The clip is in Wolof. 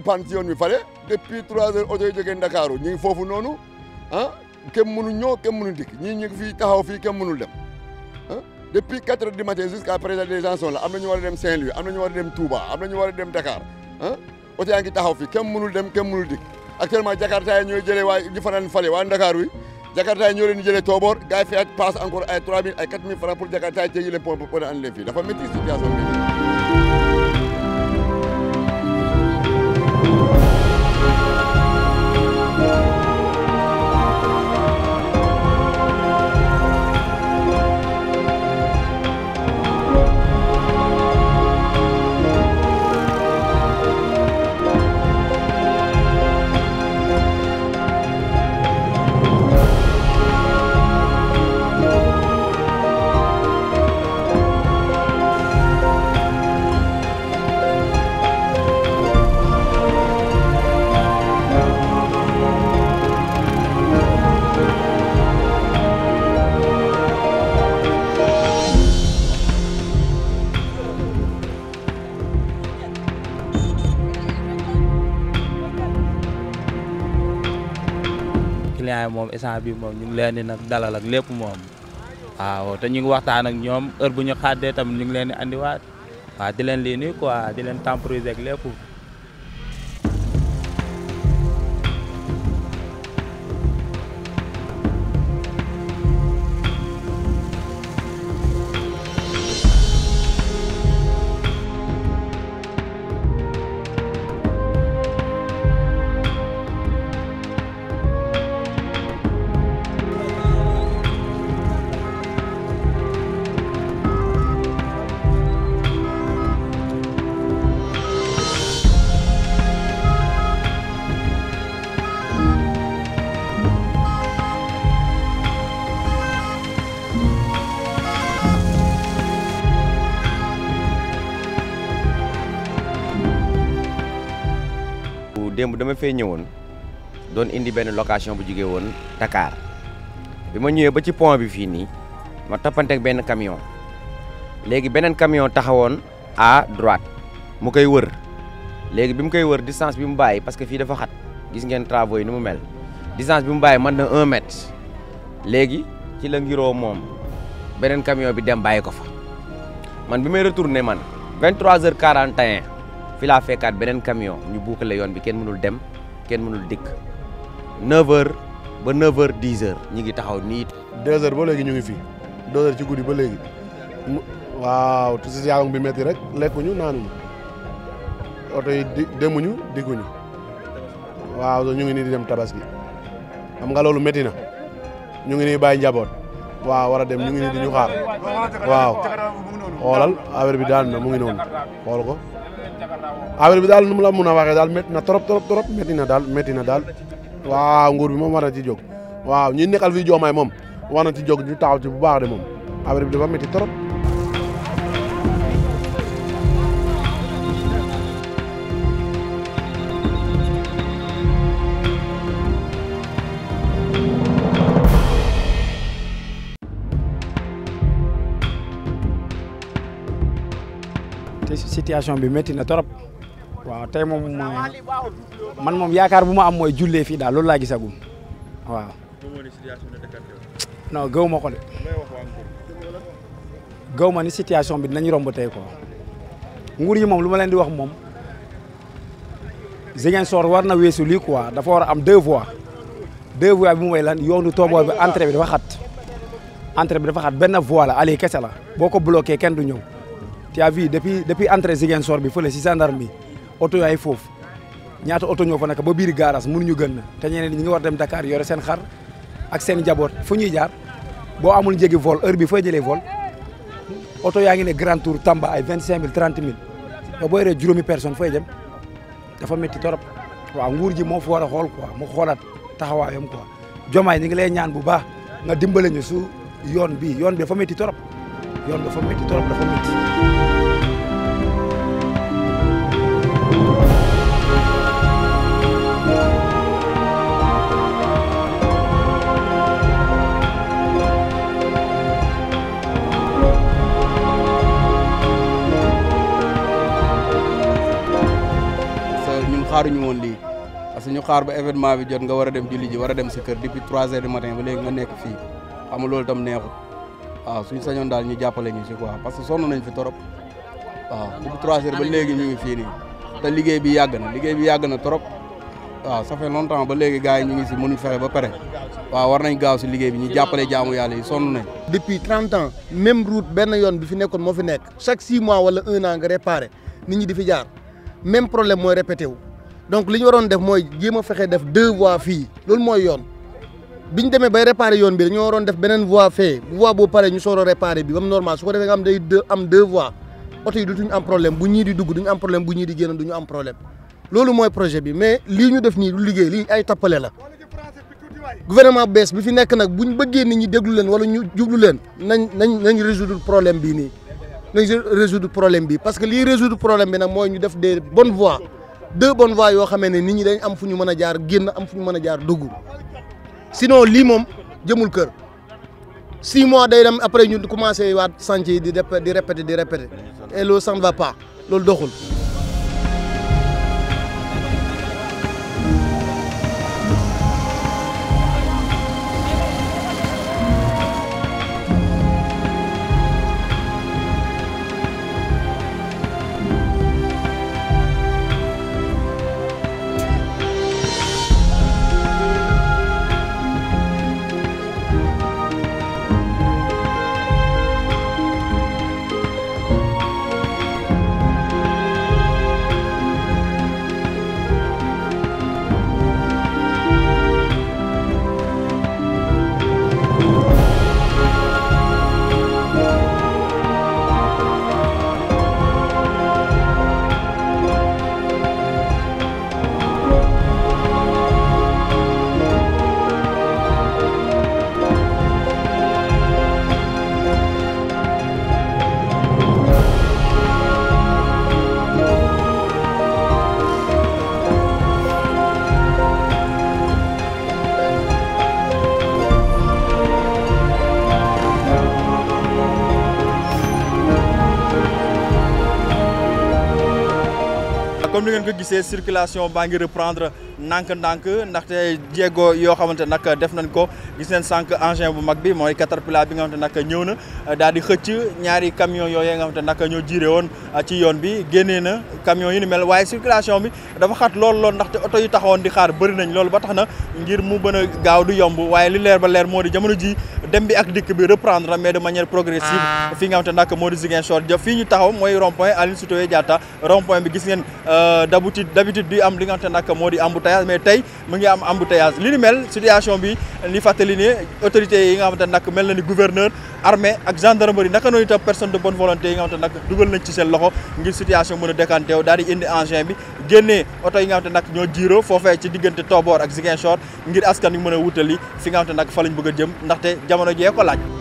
yi pan ci yoon bi fale depuis trois heures oto yi jógee Ndakaaru ñu ngi foofu noonu ah kenn mënu ñëw kenn mënu dikk ñii ñu ngi fii taxaw fii kenn mënul dem ah depuis quatre heures du matin jusqu'à présent les gens sont là am na ñu war a dem Saint-Louis am na ñu war a dem Touba am na ñu war a dem Dakar ah oto yaa ngi taxaw fii kenn mënul dem kenn mënul dikk actuellement Jakarta yi ñooy jëlee waa ñi fanaan fale waa Ndakaaru yi Jakarta yi ñoo leen di jëlee Tobor gars yi fay passe encore ay 3000 ay 4000 francs pour Jakarta yi teggi leen pont pour andi leen fii dafa métti situation bi client yi moom instant bi moom ñu ngi leen di nag dalal ak lépp moom waaw te ñu ngi waxtaan ak ñoom heure bu ñu xaddee tamit ñu ngi leen di andiwaat waaw di leen lii nii quoi di leen temporiser ak lépp démb dama fay ñëwoon doon indi benn location bu jógee woon Dakar bi ma ñëwee ba ci pont bi fii nii ma toppanteeg benn camion léegi beneen camion taxawoon à droite mu koy wër léegi bi mu koy wër distance bi mu bàyyi parce que fii dafa xat gis ngeen travaux yi ni mu mel distance bi mu bàyyi mën na un mètre léegi ci la ngiroo moom beneen camion bi dem bàyyi ko fa man bi may retourné man 23h41 fi laa fekkaat beneen camion ñu boucler yoon bi kenn mënul dem kenn mënul dikk 9h ba 9h 10h ñi ngi taxaw nii. deux heures ba léegi ñu ngi fi deux heures ci guddi ba léegi mu waaw te situation bi métti rek lekkuñu naanuñu oto yi di demuñu dikkuñu waaw ñu ngi nii di dem tabaski xam nga loolu métti na ñu ngi nii bàyyi njaboot waaw war a dem ñu ngi nii di ñu xaar waaw xoolal affaire bi daal na mu ngi noonu xool ko affaire bi daal nu mu la mun a waxee daal métti na trop trop trop métti na daal métti na daal waaw nguur bi moom war na ci jóg waaw ñi nekkal fii joomaay moom war na ci jóg ñu taxaw ci bu baax de moom affaire bi dafa métti trop. te situation bi métti na trop waaw tey moom man moom yaakaar bu ma am mooy jullee fii daal loolu laa gisagum waaw non gëw ma ko de gëw ma ni situation bi dinañ romb tey quoi nguur yi moom lu ma leen di wax moom Ziguinchor war na weesu lii quoi dafa war a am deux voies deux voies bi mooy lan yoonu Tobor bi entrée bi dafa xat entrée bi dafa xat benn voie la allée kese la boo ko bloqué kenn du ñëw tu as vu depuis depuis entrée Ziguinchor bi fële si gendarme bi oto yaay foofu ñaata oto ñoo fa nekk ba biir garage mënuñu gën na te ñeneen ñi ngi war dem Dakar yore seen xar ak seen njaboot fu ñuy jaar boo amul njëgi vol heure bi fooy jëlee vol oto yaa ngi ne grand tour Tamba ay vingt cinq mille trente mille yow boo yoree juróomi personne fooy dem dafa métti torop waaw nguur ji moo fa war a xool quoi mu xoolaat taxawaayam quoi jomaay ñi ngi lay ñaan bu baax nga dimbale ñu su yoon bi yoon bi dafa métti torop yoon dafa métti torop dafa métti xaaruñu woon lii parce que ñu xaar ba événement bi jot nga war a dem julli ji war a dem sa kër depuis 3 heures du matin ba léegi nga nekk fii xam nga loolu tam neexut waaw suñu sañoon daal ñu jàppale ñu si quoi parce que sonn nañ fi trop waaw depuis 3 heures ba léegi ñu ngi fii nii te liggéey bi yàgg na liggéey bi yàgg na trop waaw ça fait longtemps ba léegi gars yi ñu ngi si mënuñ fexe ba pare waaw war nañ gaaw si liggéey bi ñu jàppale jaamu yàlla yi sonn nañ depuis 30 ans même route benn yoon bi fi nekkoon moo fi nekk chaque 6 mois wala 1 an nga réparé nit ñi di fi jaar même problème mooy répété wu donc li ñu waroon def mooy jéem a fexe def deux voies fii loolu mooy yoon bi ñu demee bay réparé yoon bi dañoo waroon def beneen voie fee voie boobu pare ñu soor a réparé bi ba mu normal su ko defee nga am day deux am deux voies oto yi dutuñu am problème bu ñii di dugg duñu am problème bu ñii di génn duñu am problème loolu mooy projet bi mais lii ñu def nii du liggéey lii ay tappale la gouvernement bu bees bi fi nekk nag buñ bëggee nit ñi déglu leen wala ñu jublu leen nañ nañ nañ résoudre problème bii nii nañ résoudre problème bi parce que lii résoudre problème bi nag mooy ñu def des bonnes voies deux bonnes voies yoo xamee ne nit ñi dañ am fu ñu mën a jaar génn am fu ñu mën a jaar dugg sinon lii moom jëmul kër six mois day dem après ñu commencé waat chantier yi di di répéter di répéter et loolu ça ne va pas loolu doxul. comme ni ngeen ko gisee circulation baa ngi reprendre ndànk-ndànk ndaxte jéego yoo xamante nag def nañ ko gis neen sànq engin bu mag bi mooy caterpillar bi nga xamante nag ñëw na daal di xëcc ñaari camion yooyu nga xamante nag ñoo jiire woon ci yoon bi génnee na camion yi ni mel waaye circulation bi dafa xat lool lool ndaxte oto yi taxawoon di xaar bëri nañ loolu ba tax na ngir mu bën a gaaw du yomb waaye li leer ba leer moo di jamono ji dem bi ak dikk bi reprendre mais de manière progressive fii nga xamante nag moo di Ziguinchor ja fii ñu taxaw mooy rond point Aline Sitoé Diatta rond point bi gis ngeen d'habitude d'habitude di am li nga xamante nag moo di embouteillage mais tey mu ngi am embouteillage li ni mel situation bi li fàttali ne autorités yi nga xamante nag mel na ni gouverneur armée ak gendarmerie naka noonu itam personne de bonne volonté yi nga xamante nag dugal nañ ci seen loxo ngir situation mën a décanté wu daal di indi engin bi génnee oto yi nga xamante nag ñoo jiiroo foofee ci diggante Tobor ak Ziguinchor ngir askan wi mën a wutali fi nga xamante nag fa lañ bëgg a jëm ndaxte jamono jee ko laaj